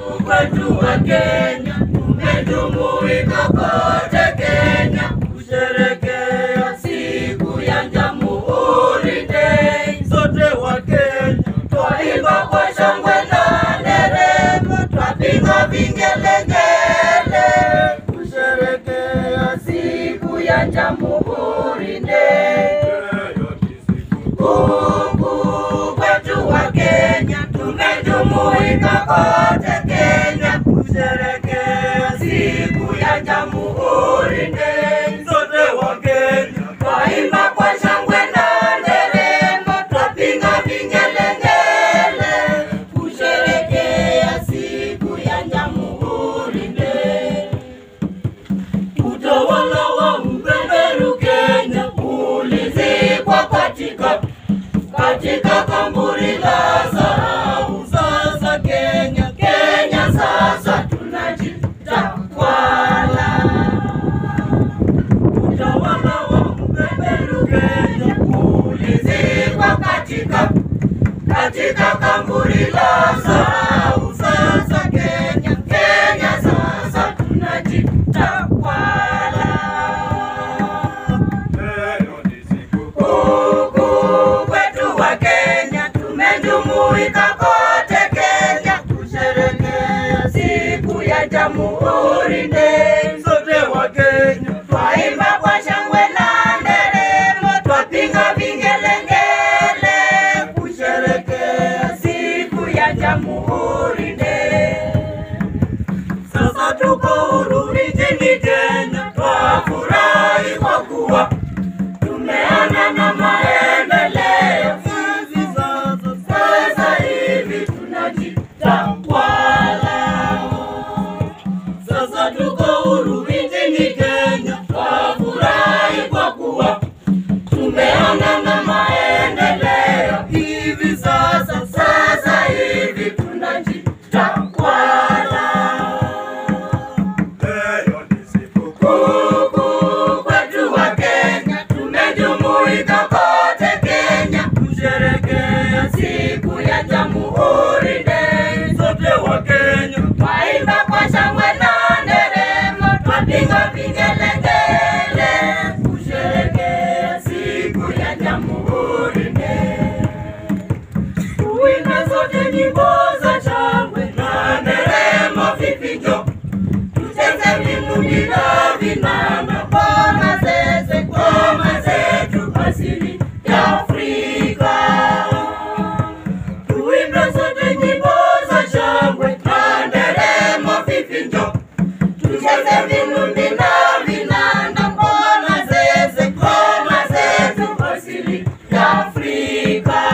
Watu wa Kenya tumejumuika kote Kenya kusherekea siku ya Jamhuri Day. Sote wa Kenya twaimba kwa shangwe na nderemo, twapiga vingelengele kusherekea siku ya Jamhuri Day. Huku kwetu wa Kenya tumejumuika kote Kenya kusherekea siku ya Jamhuri Day. Sote wa Kenya twaimba kwa shangwe na nderemo, twapiga vingelengele kusherekea siku ya Jamhuri Day. Utawala wa mbeberu Kenya ulizikwa katika katika kaburi la dhahabu. Sasa Kenya, Kenya sasa tunajitakwala. Utawala wa mbeberu Kenya ulizikwa katika katika kaburi la dhahabu. Sasa Kenya, Kenya sasa tunajitakwala. Huku kwetu wa Kenya tumejumuika kote Kenya kusherekea siku ya Jamhuri Day. Sote wa Kenya twaimba kwa shangwe na nderemo, twapiga vingelengele kusherekea siku ya Jamhuri Day. Sasa tuko huru nchini Kenya, twafurahi kwa kuwa tumeona na maendeleo. Sisi sasa sasa hivi tunajitawala. Sasa tuko huru nchini Kenya, twafurahi kwa kuwa tumeona na maendeleo. Hivi sasa sasa hivi tunajitawala. Huku kwetu wa Kenya tumejumuika kote Kenya kusherekea siku ya Jamhuri Day. Sote wa Kenya twaimba kwa shangwe na nderemo, twapiga vingelengele kusherekea siku ya Jamhuri Day. Tuimbe sote nyimbo za shangwe na nderemo, vifijo tucheze vinubi na vinanda, ngoma zeze, ngoma zetu asili ya Afrika. Tuimbe sote nyimbo za shangwe na nderemo, vifijo tucheze vinubi na vinanda, ngoma zeze, ngoma zetu asili ya Afrika.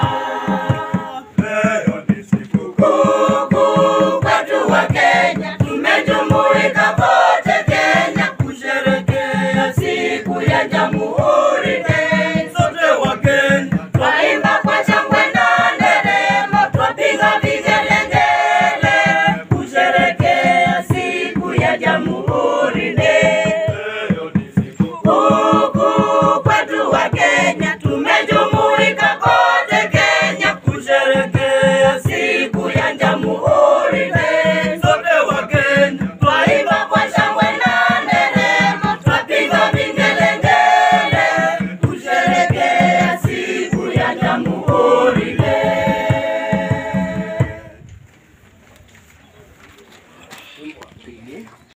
Huku kwetu wa Kenya tumejumuika kote Kenya kusherekea siku ya Jamhuri Day. Sote wa Kenya twaimba kwa shangwe na nderemo, twapiga vigelengele kusherekea siku ya Jamhuri Day. Huku kwetu wa Kenya tumejumuika kote Kenya kusherekea siku ya Jamhuri Day. Sote wa Kenya twaimba kwa shangwe na nderemo, twapiga vingelengele kusherekea siku ya Jamhuri Day.